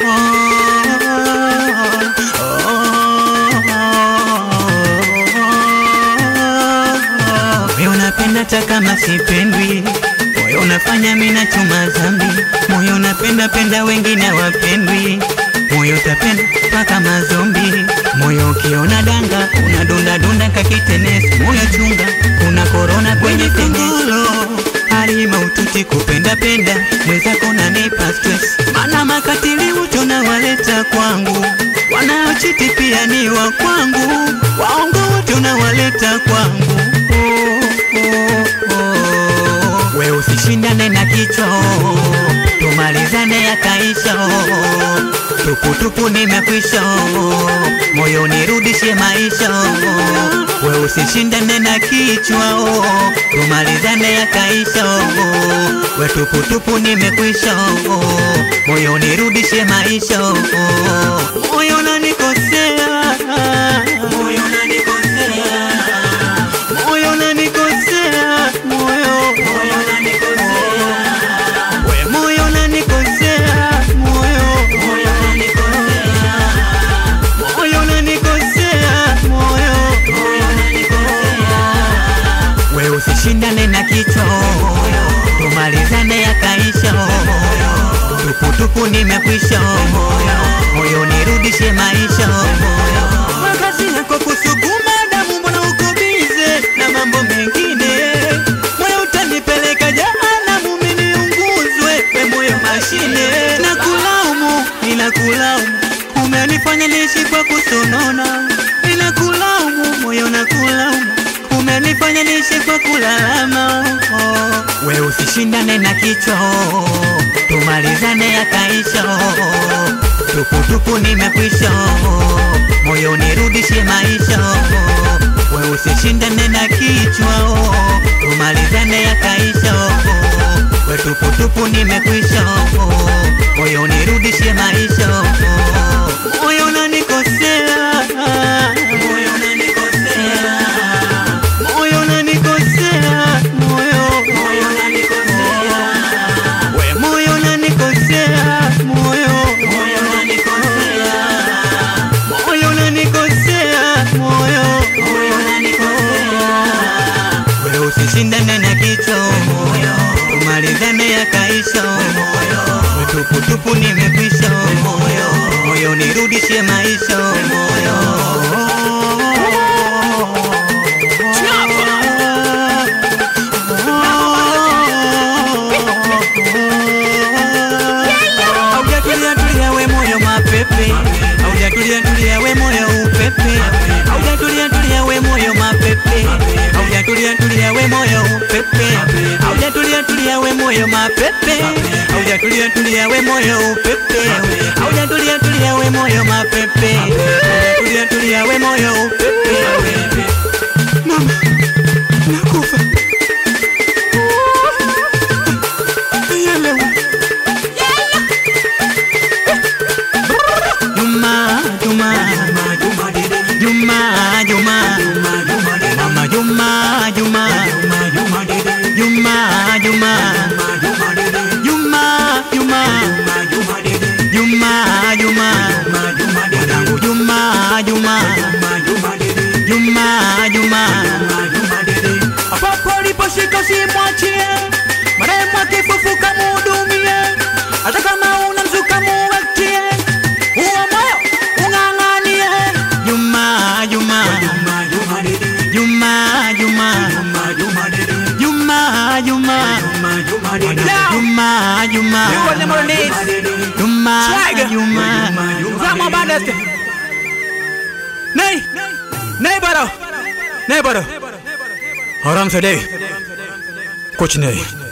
Moyo unapenda hata kama sipendwi, moyo unafanya mimi nachuma dhambi, moyo unapenda penda wengine wapendwi, moyo utapenda mpaka mazombi, moyo ukiona danga unadunda dunda kakitenesi, moyo chunga kuna korona kwenye tengolo hali maututi kupenda penda mwenzako nanipa stress, mana makatili wote unawaleta kwangu, wanaochiti pia ni wa kwangu, waongo wote unawaleta kwangu oh, oh, oh. We usishindane na kichwa oh, tumalizane yakaisha oh, tuputupu nimekwisha oh, moyo nirudishe maisha oh, we usishindane na kichwa oh, tumalizane yakaisha oh, we tuputupu nimekwisha oh, moyo nirudishe maisha oh, moyo unanikosea moyo unanikosea moyo unanikosea moyo moyo unanikosea we moyo unanikosea moyo moyo unanikosea moyo unanikosea moyo moyo unanikosea we usishindane na kichwa tumalizane yakaisha tuputupu nimekwisha moyo nirudishe maisha wakati nako kusukuma damu mbona uko bize na mambo mengine moyo utanipeleka jehanamu mimi niunguzwe we moyo mashine na kulaumu ila kulaumu umenifanya niishi kwa kusonona ila kulaumu moyo na kulaumu umenifanya niishi kwa kulalama oh. we usishindane na kichwa oh. tumalizane yakaisha oh. tuputupu nimekwisha oh. moyo nirudishe maisha oh. we usishindane na kichwa oh. tumalizane yakaisha oh. we tuputupu nimekwisha oh. moyo nirudishe maisha oh. moyo unanikosea moyo unanikosea moyo unanikosea moyo moyo unanikosea we moyo unanikosea moyo moyo unanikosea moyo unanikosea moyo moyo unanikosea we usishindane na kichwa moyo tumalizane yakaisha moyo we tuputupu nimekwisha moyo moyo nirudishe maisha moyo Haujatulia tulia we moyo mapepe, haujatulia tulia we moyo upepe, haujatulia tulia we moyo mapepe, haujatulia tulia we moyo upepe, haujatulia tulia we moyo mapepe, haujatulia tulia we moyo upepe, haujatulia tulia we moyo mapepe, haujatulia tulia we moyo upepe. Mama, nakufa. Nielewe. Juma, Juma, Juma, Juma, Mama Juma, Juma, Juma, Juma, Juma, Juma, Juma, Juma, Mwanangu Juma, Juma, Juma, Juma, Hapo uliposhika simwachie, marehemu akifufuka muhudumie, hata kama unamzuka muwektie, huo moyo ung'ang'anie. Juma, Juma, Juma, Juma, Juma, Juma, Juma, Juma, You want them on the knees. Juma, Swagger. Juma. Grandma Bandas. नहीं नहीं बरो नहीं बरो आराम से दे कुछ नहीं